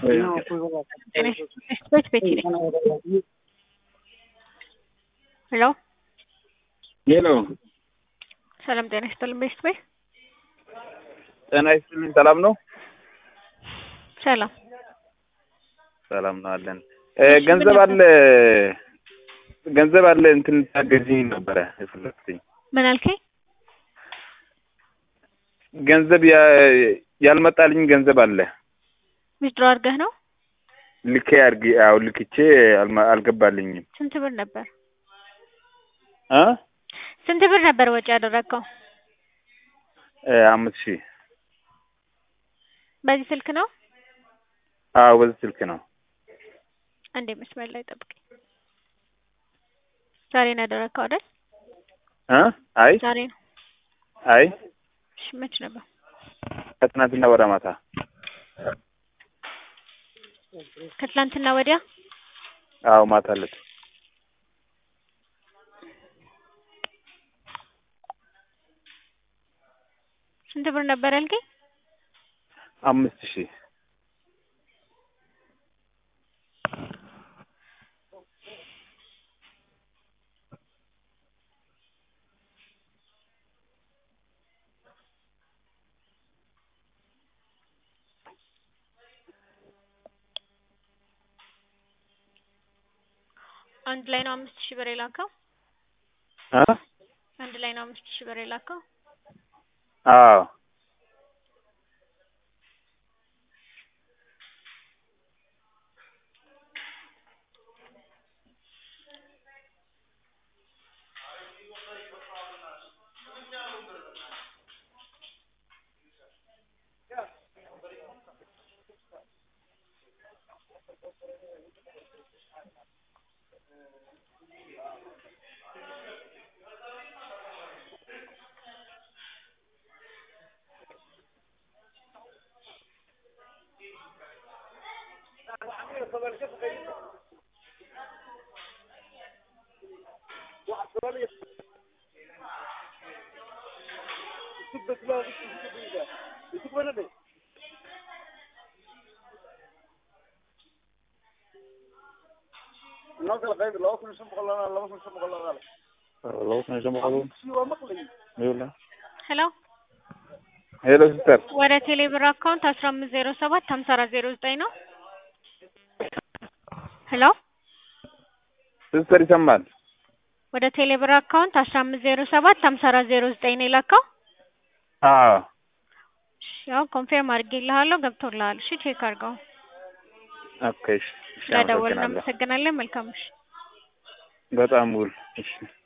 Switch ቤት ሄሎ ሄሎ ሰላም ጤና ይስጥልን ቤስት ቤት ጤና ይስጥልኝ። ሰላም ነው? ሰላም ሰላም ነው አለን። ገንዘብ አለ ገንዘብ አለ እንትን ታገዥኝ ነበረ የፈለግኩትኝ ምን አልከኝ? ገንዘብ ያ- ያልመጣልኝ ገንዘብ አለ ዊዝድሮ አድርገህ ነው? ልኬ አድርጌ አዎ ልክቼ አልማ- አልገባልኝም ስንት ብር ነበር? እ ስንት ብር ነበር ወጪ ያደረግከው? እ አምስት ሺህ በዚህ ስልክ ነው? አዎ በዚህ ስልክ ነው። አንዴ መስመር ላይ ጠብቀኝ። ዛሬ ነው ያደረግከው አይደል? እ አይ ዛሬ ነው። አይ እሺ መች ነበር? ከትናንትና ወደ ማታ ከትላንትና ወዲያ አዎ ማታ ዕለት ስንት ብር ነበር ያልከኝ? አምስት ሺህ አንድ ላይ ነው አምስት ሺህ ብር የላከው? እ አንድ ላይ ነው አምስት ሺህ ብር የላከው? አዎ ሄሎ ሄሎ ሲስተር ወደ ቴሌ ብር አካውንት አስራ አምስት ዜሮ ሰባት ሀምሳ አራት ዜሮ ዘጠኝ ነው። ሄሎ ሲስተር ይሰማል? ወደ ቴሌ ብር አካውንት አስራ አምስት ዜሮ ሰባት ሀምሳ አራት ዜሮ ዘጠኝ ነው የላከው? አዎ እሺ፣ ያው ኮንፌርም አድርጌልሃለሁ ገብቶልሃል። እሺ ቼክ አድርገው። ኦኬ እሺ እሺ ስለደወልን አመሰግናለሁ። እናመሰግናለን። መልካም እሺ በጣም ውል እሺ